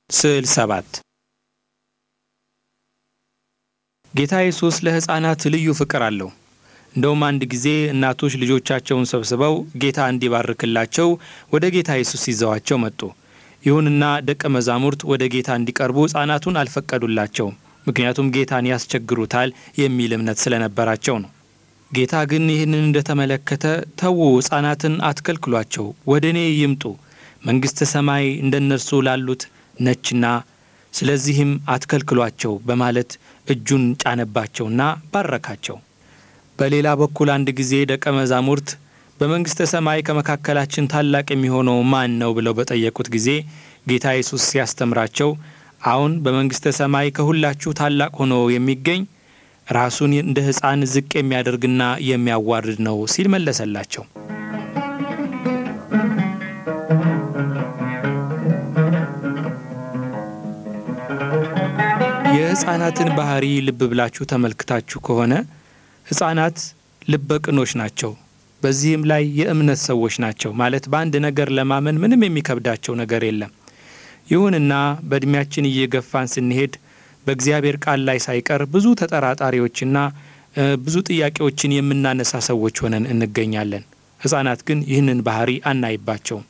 ስዕል ሰባት ጌታ ኢየሱስ ለሕፃናት ልዩ ፍቅር አለው። እንደውም አንድ ጊዜ እናቶች ልጆቻቸውን ሰብስበው ጌታ እንዲባርክላቸው ወደ ጌታ ኢየሱስ ይዘዋቸው መጡ። ይሁንና ደቀ መዛሙርት ወደ ጌታ እንዲቀርቡ ሕፃናቱን አልፈቀዱላቸውም። ምክንያቱም ጌታን ያስቸግሩታል የሚል እምነት ስለነበራቸው ነው። ጌታ ግን ይህንን እንደተመለከተ ተዉ፣ ሕፃናትን አትከልክሏቸው፣ ወደ እኔ ይምጡ፣ መንግሥተ ሰማይ እንደ እነርሱ ላሉት ነችና ስለዚህም አትከልክሏቸው በማለት እጁን ጫነባቸውና ባረካቸው። በሌላ በኩል አንድ ጊዜ ደቀ መዛሙርት በመንግሥተ ሰማይ ከመካከላችን ታላቅ የሚሆነው ማን ነው ብለው በጠየቁት ጊዜ ጌታ ኢየሱስ ሲያስተምራቸው አሁን በመንግሥተ ሰማይ ከሁላችሁ ታላቅ ሆኖ የሚገኝ ራሱን እንደ ሕፃን ዝቅ የሚያደርግና የሚያዋርድ ነው ሲል መለሰላቸው። የሕፃናትን ባህሪ ልብ ብላችሁ ተመልክታችሁ ከሆነ ሕፃናት ልበ ቅኖች ናቸው። በዚህም ላይ የእምነት ሰዎች ናቸው። ማለት በአንድ ነገር ለማመን ምንም የሚከብዳቸው ነገር የለም። ይሁንና በዕድሜያችን እየገፋን ስንሄድ በእግዚአብሔር ቃል ላይ ሳይቀር ብዙ ተጠራጣሪዎችና ብዙ ጥያቄዎችን የምናነሳ ሰዎች ሆነን እንገኛለን። ሕፃናት ግን ይህንን ባህሪ አናይባቸውም።